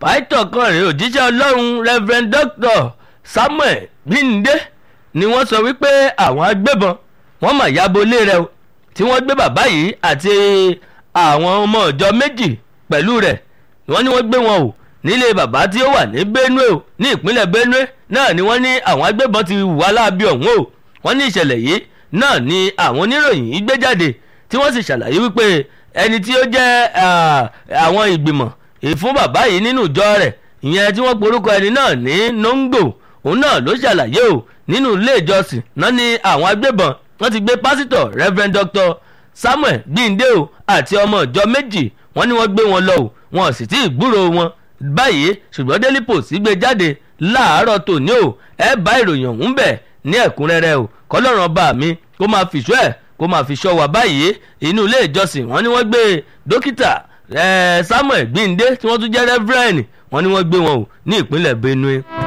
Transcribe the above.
pàìtọ̀ kan rèé òjíṣẹ́ ọlọ́run reverend doctor samuel bíndé ni wọ́n sọ wípé àwọn agbébọn wọ́n mà yabo ilé rẹ̀ o tí wọ́n gbé bàbá yìí àti àwọn ọmọ ìjọ méjì pẹ̀lú rẹ̀ wọ́n ní wọ́n gbé wọn o nílé bàbá tí ó wà ní benue o ní ìpínlẹ̀ benue náà ni wọ́n ní àwọn agbébọn ti wà láabi ọ̀hún o wọ́n ní ìṣẹ̀lẹ̀ yìí náà ni àwọn oníròyìn yìí gbé jáde tí wọ́n sì ṣàlàyé wípé ẹni tí ó jẹ́ àwọn ìgbìmọ̀ ìfún bàbá yìí nínú ìjọ rẹ̀ ìyẹn tí wọ́n porúkọ ẹni náà ní nongo òun náà ló ṣàlàyé o nínú ilé ìjọsìn náà ni àwọn agbébọn wọ́n ti gbé pásítọ̀ reverend dr samuel gbìndé o àti ọmọ ìjọ méjì wọ́n ní wọ́n gbé wọn lọ o wọn sì tí ì gbúrò wọn báyìí ṣùgbọ́n daily post gbé jáde láàárọ̀ tòní o ẹ bá ìròyìn ọ̀hún bẹ̀ ní ẹ̀kúnrẹ́rẹ́ o kọ́lọ́run ọba mi kó máa fìṣọ́ ẹ̀ kó máa fi ṣọ́ wa báyìí inú ilé ìjọsìn wọ́n ní wọ́n gbé dókítà samuel gbìndé tí wọ́n tún jẹ́ reverend wọ́n ní wọ́n gbé wọn o ní ìpínlẹ̀ benue.